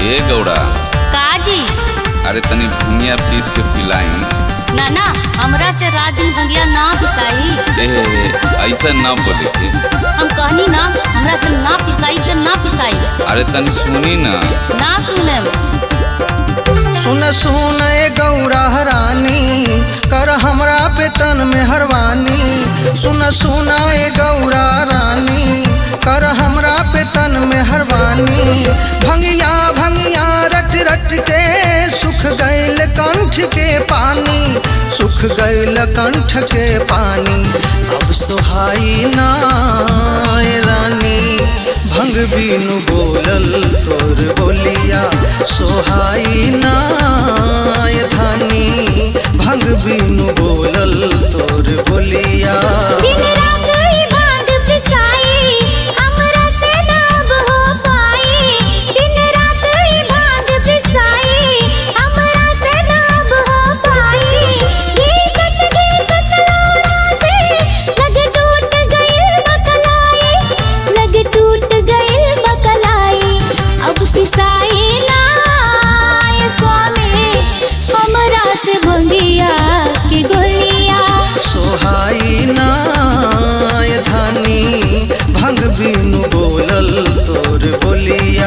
ए गौड़ा काजी अरे तनी भुनिया पीस के पिलाई ना ना हमरा से रात दिन भंगिया ना पिसाई ए ऐसा ना बोले के हम कहनी ना हमरा से ना पिसाई तो ना पिसाई अरे तनी सुनी ना ना सुने सुन सुन ए गौरा रानी कर हमरा पे तन में हरवानी सुन सुन ए गौरा रानी कर हमरा पे तन में हरवानी भंगिया भंगिया रट रट के सुख गैल कंठ के पानी सुख गैल कंठ के पानी अब सुहाई ना ए रानी भंग बीनु बोलल तोर बोलिया सोहाई ना ए धानी भंग बीनु बोलल तोर बोलिया दिन रात ही भांग पिसाई हमरा से ना अब हो पाई दिन रात ही भांग पिसाई हमरा से ना अब हो पाई ये सत दे सत लोड़ा से लग टूट गई बकलाई लग टूट गई बकलाई अब पिसाई ना ये स्वामी हमरा से भंगिया की गोलिया सोहाई ना ए धानी भंग बीनु बोलल तोर बोलिया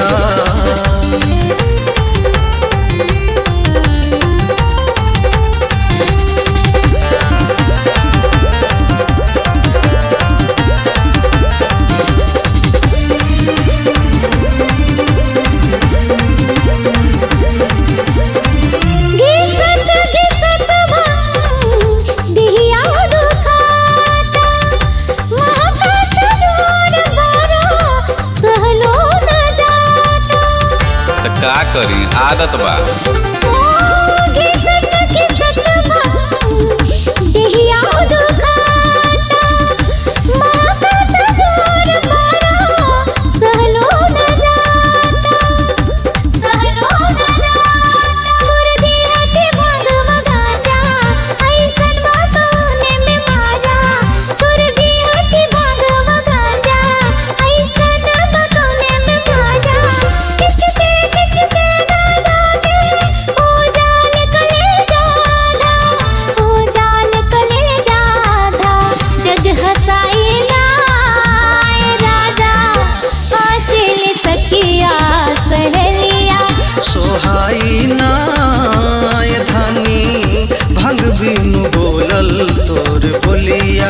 घिसत घिसत भंग दिहिया दुखाता महकत जोर बरो सहलो न जाता त का करी आदत बा ओ घिसत घिसत भंग दिहिया दुखाता महकत जोर बरो सहलो न जाता सहलो न जाता छोड़ दी हटी भाग मगाजा ऐसन बातों में माजा छोड़ दी हटी भाग मगाजा ऐसन बातों में माजा खिंचते खिंचते गाजा के हो जाल कले जाधा हो जाल कले जाधा जग हसाई ना राजा हासिल सखिया सहेलिया सोहाई ना ए धानी भंग बीनु बोलल तोर बोलिया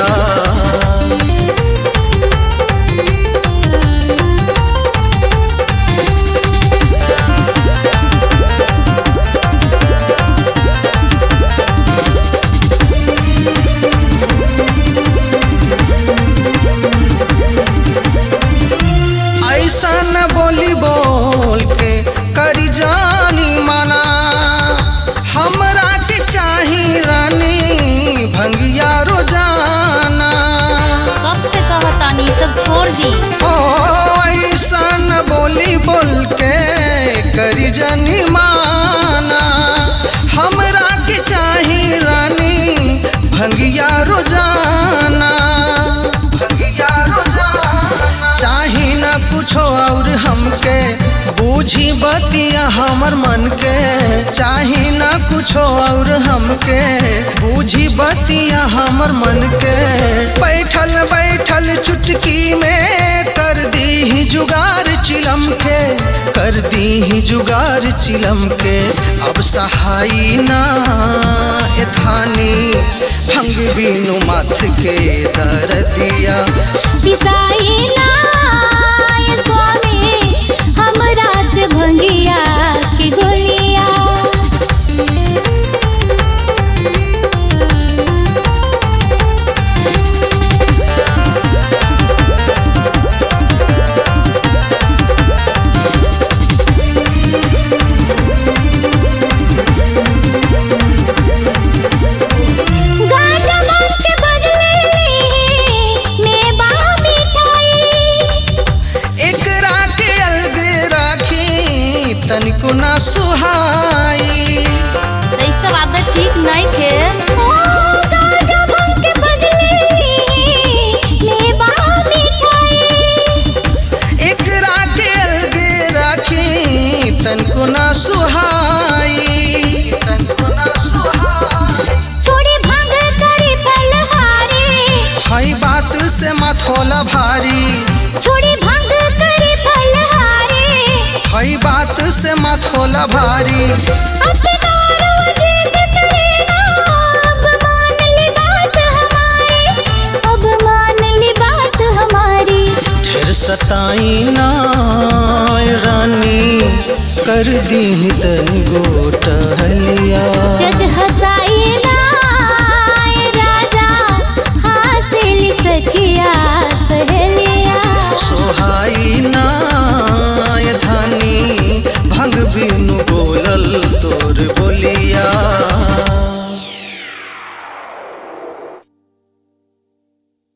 ऐसा न बोली बोल के करी जानी मना हमरा के चाही रानी भंगिया रोजाना कब से कहतानी सब छोड़ दी ओ ऐसा न बोली बोल के करी जानी माना हमरा के चाही रानी भंगिया रोजाना भंगिया रोजाना चाही न कुछो और हमके बूझी बतिया हमर मन के चाही न कुछो और हमके बूझी बतिया हमर मन के बैठल बैठल चुटकी में कर दी ही जुगार चिलम के कर दी ही जुगार चिलम के अब सहाई ना ए थानी भंग बीनु माथ के दर दिया पिसाई ना ये स्वामी हमरा से भंगिया की गोलिया गाजा भांग के बदले ली मेवा मिठाई एकरा के अलग राखी तनिको ना सुहाई तो ई सब आदत ठीक नहीं थे ओ गाजा भांग के बदले ली मेवा मिठाई एकरा के अलग राखी तनको ना सुहाई तनको ना सुहाई छोड़ी भांग करे फलहारी हई बात से मथोला भारी छोड़ी भांग करे फलहारी हई बात से मथोला भारी अब दारू जिद करे ना अब मान ली बात हमारी अब मान ली बात हमारी ढेर सताई ना रानी कर दी तन गोटहलिया